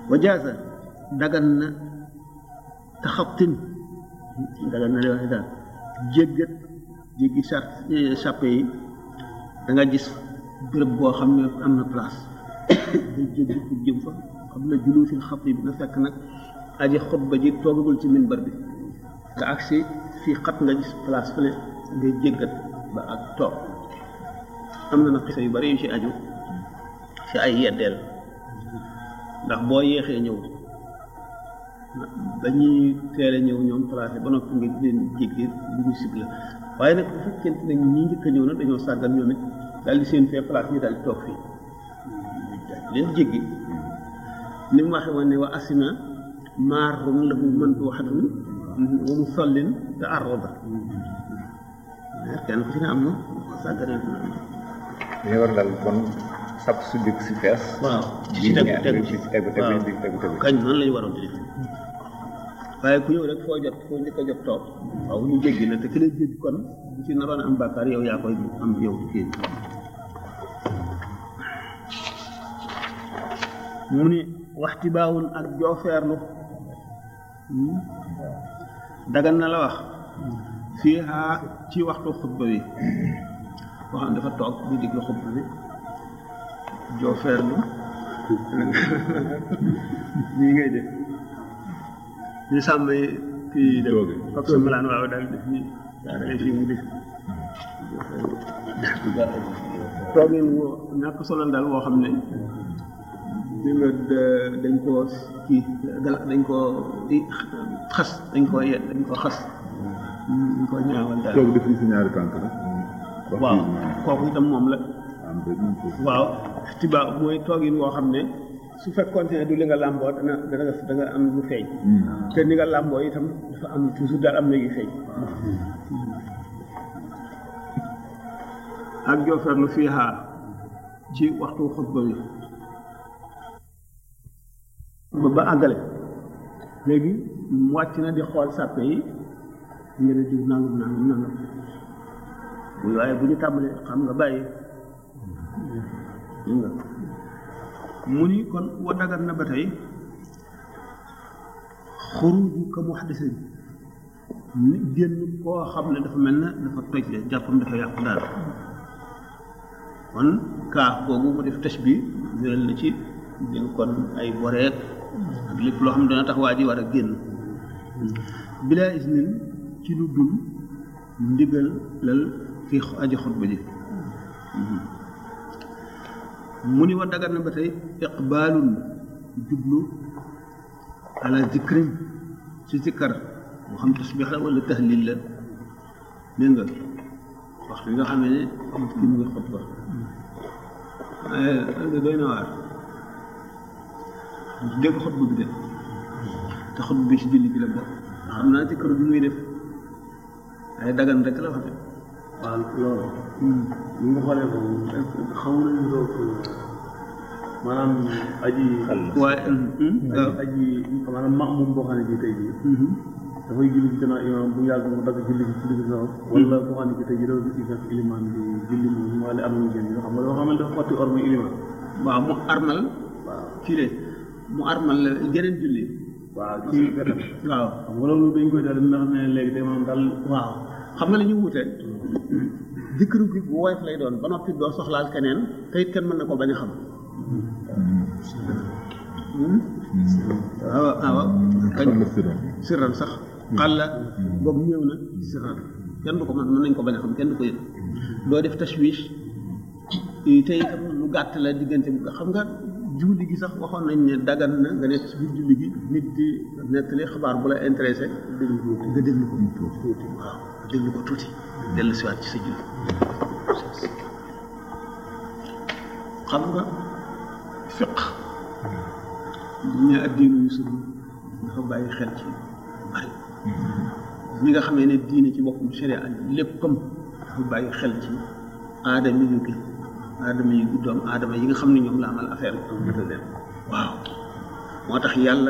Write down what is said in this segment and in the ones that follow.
wa jaasa dagan na taxatin dagan na wax daal jéggat jéggi sar sàppe yi da nga gis béréb boo xam ne am na place day jéggi pour jëm fa xam na juluusil xat yi bi na fekk nag aji xutba ji toogagul ci minbar bi nga agsi fii xat nga gis place fële ngay jéggat ba ak toog am na nag xisa yu bari yu ci aju ci ay yeddeel ndax boo yéexee ñëw dañuy teel a ñëw ñoom placé ba noppi nga leen jéggi lu ñu sib la waaye nag bu fekkente ne ñi njëkk a ñëw nag dañoo sàggan ñoom it daal di seen fee place ñu daal di toog fii leen jéggi ni mu waxee woon ne wa asima maarun lahu manduuxatun wa musallin te arroba kenn ku ci ne am na sàgganee na dañu war daal kon sab su dëkk si fees waaw bi tegu ñaar tegu ci tegu tegu waaw di tegu tegu kañ noonu la ñu waroon di def waaye ku ñëw rek foo jot foo njëkk a jot toog waaw ñu jéggi la te ki lay jéggi kon bu ci naroon a am bàkkaar yow yaa koy am yow kii mu ni waxti baawul ak joofeerlu dagan na la wax fii haa ci waxtu xutba bi boo xam ne dafa toog di diglu xutba bi joofeerlu nii ngay def ñu sàmm kii def Tooge. fab sa malaan waaw daal def nii daa dalee fii mu def toogin woo ñàkk solal daal woo xam ne bi nga da- dañ koo kii gala dañ koo di xas dañ koo yet dañ koo xas dañ koo ñaawal daal toog def ni si ñaari tànk rek. waaw kooku itam moom la am ba ñu ko. waaw tiba mooy toogin woo xam ne su fekkoon ne du li nga làmboo dana dana da nga am lu feeñ te ni nga làmboo itam dafa am toujours daal am na yu feeñ ak jooferlu fii xaar ci waxtu xutba bi ba ba àggale léegi mu wàcc na di xool sàppe yi nga ne diw nangam nangam nangam bu waaye bu ñu tàmbalee xam nga bàyyi dégg nga mu ni kon wa dagat na ba tey xuruju ka muhdisin ni génn koo xam ne dafa mel ne dafa toj le jàppam dafa yàqu daal kon kaaf googu mu def tëj bi jëral na ci jël kon ay boreet ak lépp loo xam ne dana tax waa ji war a génn bilaa isnin ci lu dul ndigal lal fi aji xutba ji mu ni wa dagat na ba tey iqbaalun jublu ala zikrin ci zikkar moo xam tasbix la wala tahlil la dégg nga waxtu bi nga xam ne nit ki mu ngi xutba waaye doy na waar dégg xutba bi de te xutba bi ci julli bi la bokk xam naa zikkaru bi muy def ay dagan rek la wax de waaw loolu ñu nga xoolee ko xaw nañu roog maanaam aji waaye aji aji maanaam max moom boo xam ne bii tey jii dafay julli ci gannaaw imaam bu yàgg mu dagg julli ci julli ci kaw wala boo xam ne bii tey jii dafa gis fekk ilimaan bi julli moom wala am na génn yoo xam nga loo xam ne dafa xotti orma ilimaan waaw mu armal waaw kii de mu armal la geneen julli waaw ci wetam waaw xam nga loolu dañ koy daal ndax ne léegi tey maanaam daal waaw xam nga la ñu wute dikkiru gi bu woyof lay doon ba noppi doo soxlaal keneen te it kenn mën na ko bañ a xam waaw waaw kañ Xalla siran. sirran sax xalla boobu ñëw na sirran kenn du ko mën mën nañ ko bañ a xam kenn du ko yëg doo def tashwish te itam lu gàtt la diggante bi xam nga julli gi sax waxoon nañ ne dagan na nga nekk ci biir julli gi nit di nettali xabaar bu la intéressé déglu ko nga déglu ko tuuti waaw nga déglu ko tuuti dellu siwaat ci sa julli xam nga fiq ñu addiinu yusuf dafa bàyyi xel ci bari ñi nga xamee ne diine ci boppam sharia léppam dafa bàyyi xel ci aadama yu gi aadama yi doom aadama yi nga xam ne ñoom la amal affaire bi leen waaw moo tax yàlla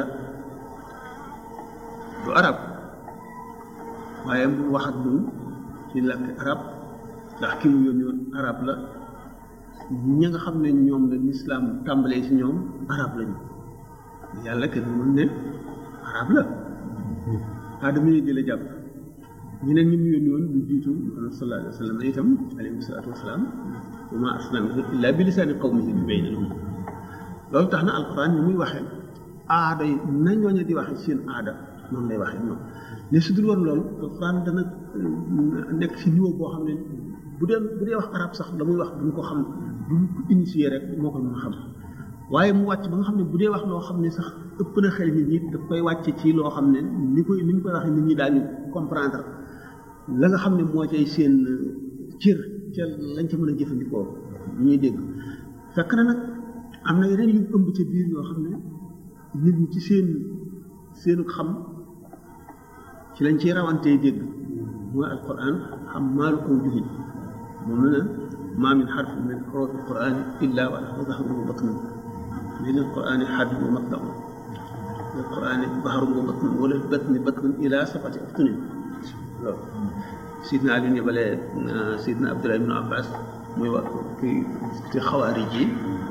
du arab waaye mu wax ak ñun ci làkki arab ndax ki mu yónni woon arab la ñi nga xam ne ñoom la lislaam tàmbalee ci ñoom arab lañu yàlla kenn mënul ne arab la aadama yi di la jàpp ñeneen ñi mu yónni woon lu jiitu Muhammad sallallahu alayhi wa sallam itam alayhi salaatu wasalaam wa ma arsalnaaka illa bi lisaani qawmihi yubayyina lahum loolu tax na alquran ni muy waxee aada yi na ñooñu di waxee seen aada noonu lay waxee ñoom ne su dul woon loolu alquran dana nekk ci niveau boo xam ne bu dee bu dee wax arab sax la muy wax duñ ko xam duñ ko initier rek moo ko mën a xam waaye mu wàcc ba nga xam ne bu dee wax loo xam ne sax ëpp na xel nit ñi daf koy wàcc ci loo xam ne ni koy ni mu koy waxee nit ñi daañu comprendre la nga xam ne moo cay seen cër ca lañ ca mën a jëfandikoo ñuy dégg fekk na nag am na yeneen yu ëmb ca biir yoo xam ne nit ñi ci seen seenu xam ci lañ ciy rawantee dégg mooy alquran xam maalu aw juhin moom la ne maa min xarfin min xurufi alqurani illa wa lahu zahrun wa batnun min alqurani xadun wa matlaun min alqurani bahrun wa batnun wala batni batnun ila sabati aftunin loolu sidna Ali yebalee sidna Abdullah ibn Abbas muy wax kii discuter xawaarij yi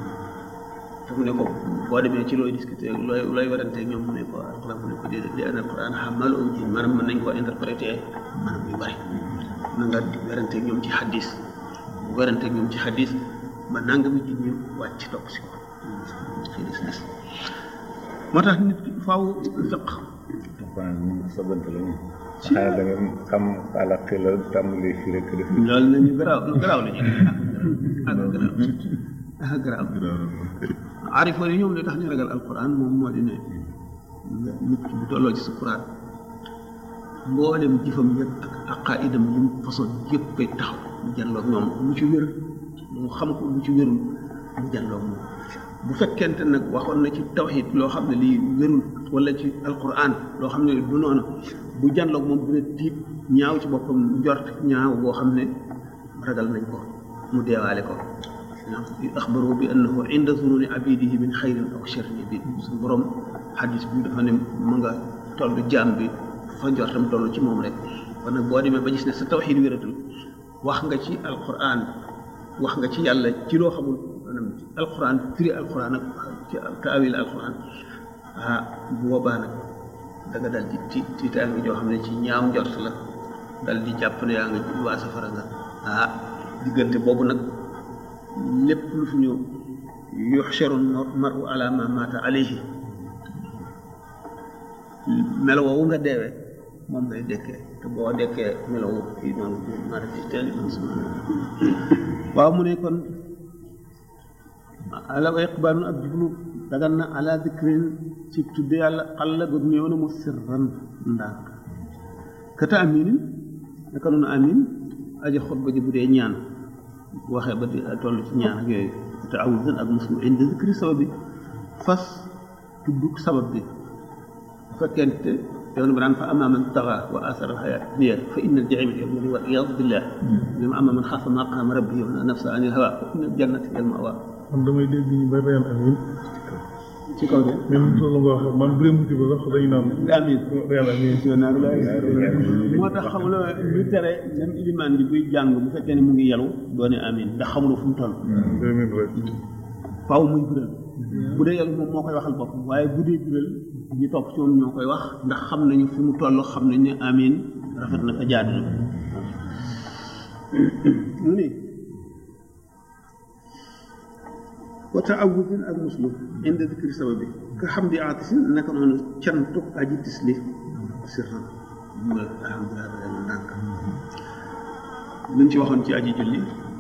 te mu ne ko boo demee ci looy discuter looy looy warante ñoom mu ne ko alquran mu ne ko déedéet li an alquran xamal aw ji maanaam mën nañ koo interpréter maanaam yu bari na nga warante ñoom ci xadis warante ñoom ci xadis ba nangami ji ñu wàcc topp si ko ci des des moo tax nit ki faaw fiq alquran moom sabante la moom xanaa da nga xam ala xila tàmbali fii rek def loolu nañu garaaw lu garaaw la ñu ak garaaw ak garaaw arifoon yi ñoom li tax ñu ragal alquran moom moo di ne nit ki bu tolloo ci sukuraat mboolem jëfam yëpp ak aqaidam yi mu façon yëpp koy taxaw mu jàlloog ñoom lu ci wér mu xam ko lu ci wérul mu jàlloog moom bu fekkente nag waxoon na ci tawxid loo xam ne lii wérul wala ci alquran loo xam ne du noonu bu jànloog moom dina tiit ñaaw ci boppam njort ñaaw boo xam ne ragal nañ ko mu deewaale ko axbaru bi annahu inda zununi abidihi min xayrin aw sharrin bi suñu borom xadis bi dafa ne mu nga toll jaam bi fa njortam toll ci moom rek kon nag boo demee ba gis ne sa tawxid wératul wax nga ci alquran wax nga ci yàlla ci loo xamul maanaam ci alquran firi alquran ak ci taawil alquran ah bu boobaa nag da nga dal di ti tiitaange joo xam ne ci ñaaw njort la dal di jàpp ne yaa nga waa safara nga ah diggante boobu nag lépp lu fi ñëw yuxsharu maru ala ma mata alayhi melo woowu nga deewee moom ngay dekkee te boo dekkee melo woowu fii noonu ma def ci teel waaw mu ne kon ala wa iqbaalun ak jublu dagan na ala dikrin ci tudde yàlla xalla gu néew na mu sirran ndànk kata aminin naka noonu amin aji xutba ji bu dee ñaan waxee ba di toll ci ñaan ak yooyu te awudan ak muslim indi zikri sabab bi fas tudd sabab bi bu fekkente yoon bi daan fa ama man taxa wa asara alxayaat dunya fa inna aljahima hiya almawaa wal iyaadu billah bi ma ama man xaafa maqaama rabbihi wa nafsa anil hawa fa inna aljannata hiya almawa man damay dégg ñu ba reyal amin ci kaw de même loolu nga wax man bu dee musiba sax dañu naan amin reyal amin moo tax xam nga lu tere même ilimaan bi buy jàng bu fekkee ne mu ngi yelu doone amin ndax xamuloo fu mu toll deux mille rek faaw muy bural bu dee yelu moom moo koy waxal bopp waaye bu dee bural ñi topp ci moom ñoo koy wax ndax xam nañu fi mu toll xam nañ ne amin rafet na fa jaadu na mu ni wa taawudin ak muslu inda dikri sababi ka xam di aatisin naka noonu cantu aji tisli sirran mu alhamdulilah ba leen ndànk luñ ci waxoon ci aji julli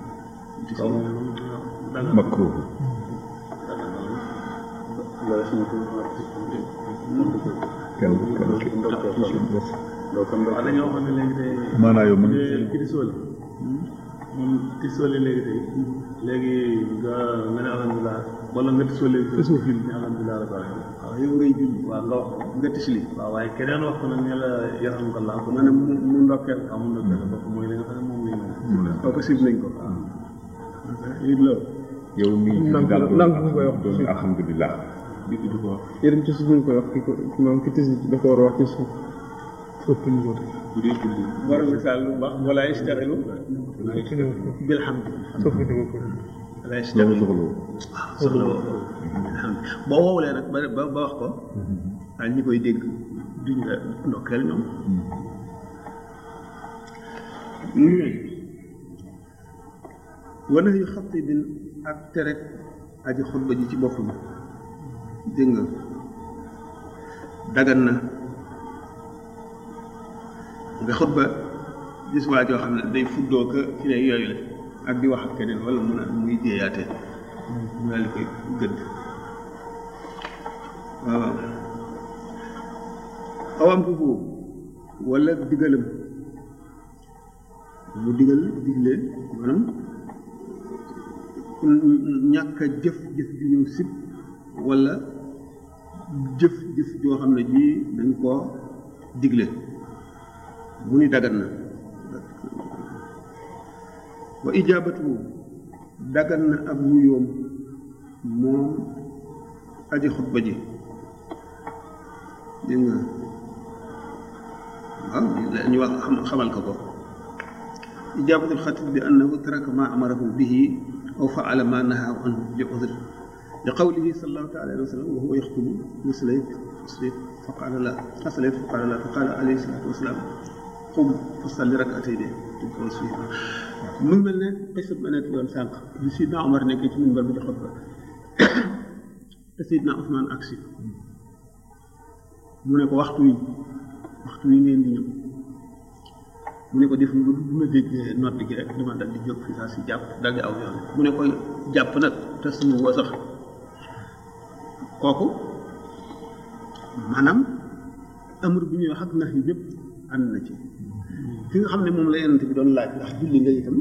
makruh kenn kenn ki waaw dañoo waxoon ne léegi tey maanaa yow mën ki di sooli moom ki sooli léegi tey léegi nga nga ne alhamdulilah wala nga ti sooli te suuf ne alhamdulilah rabbil alamin waaw yow ngay julli waaw nga wax ko nga tisli waaw waaye keneen wax ko nag ne la yarhamkallah ko maanaam mu mu ndokkeel waaw mun na benn bopp mooy li nga xam ne moom lañ moom kooku sib nañ ko it loolu yow mii Nangu- daal doon nangu nga koy wax. doon alhamdulilah di di ko wax yéen ci suuf ñu koy wax ki ko moom ki tis da ko war a wax ci suuf ëpp ñu ko bu dee julli borom misaal lu wax wala yastaxilu bilhamd suuf di ko ko lay loolu soxla woo waaw soxla woo ko alhamdulilah boo woowulee nag ba ba ba wax ko daal ñi koy dégg duñ la ndokkeel ñoom wana yu xatti bin ak tere aji xutba ji ci boppam dégg nga dagan na nga xutba gis waa joo xam ne day fuddoo ka ci ne yooyu la ak di wax ak keneen wala mun a muy jéeyaate mu daal di koy gëdd waaw awam ko foofu wala digalam mu digal digle maanaam ñàkk a jëf jëf ju ñu sib wala jëf jëf joo xam ne ji dañ koo digle mu ni dagan na wa ijaabatu dagan na ab wuyoom moom aji xutba ji dégg nga waaw ñu wax xam xamal ko ko ijaabatul xatib bi annahu taraka ma amarahu bihi aw faala ma nahaa anhu li udr li qawlihi sallallahu taala alayhi wa sallam wa huwa yaxtubu muslayt muslayt fa qaala la aslayt fa qaala la fa qaala alayhi salatu wasalaam qum fa salli rakatayni mu ngi mel ne xisa ba nekk yoon sànq bi sidna Omar nekkee ci minbar bi di xutba te sidna Ousmane agsi mu ne ko waxtu wi waxtu wi ngeen di ñëw mu ne ko def lu bu ma déggee nodd gi rek dama dal di jóg fi saa si jàpp dal di aw yoon mu ne ko jàpp nag te suñu woo sax kooku maanaam amur bi ñuy wax ak nax yi yëpp ànd na ci fi nga xam ne moom la yonent bi doon laaj ndax julli nga itam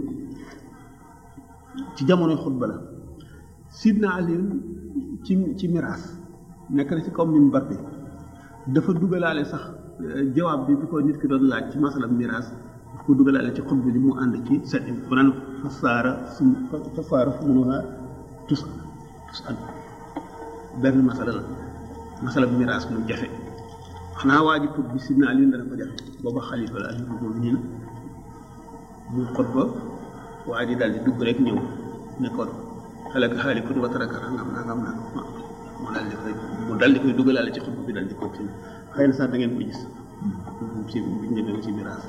ci jamonoy xutba la sidna Ali ci ci miraas nekk na ci kaw minbar bi dafa dugalaale sax jawaab bi bi ko nit ki doon laaj ci masala miraas daf ko dugalaale ci xutba bi mu ànd ci set bu naan fasaara sum fasaara fu munuha tus tus an benn masala la masala miraas mu jafe xanaa waa ji pour bi sidna Ali dana ko jafe booba xalifa la amirul muminin muy xutba waa ji daal di dugg rek ñëw nekkoon xalaka xaalikun wa taraka nangam nangam nangam mu daal di koy mu daal di koy dugalaale ci xutba bi daal di continuer xëy na sax da ngeen ko gis ci biñ demee ci miraas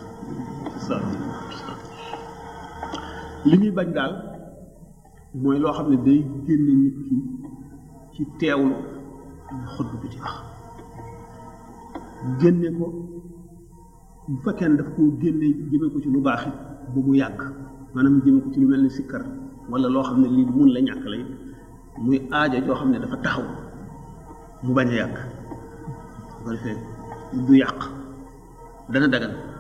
li ñuy bañ daal mooy loo xam ne day génne nit ki ci teewlu xutba bi di wax génne ko bu fekkee ne daf koo génne jëme ko ci lu baax it bu mu yàgg maanaam jëme ko ci lu mel ni sikkar wala loo xam ne lii mun la ñàkk lay muy aaja joo xam ne dafa taxaw mu bañ a yàgg bu ko defee du yàq dana dagan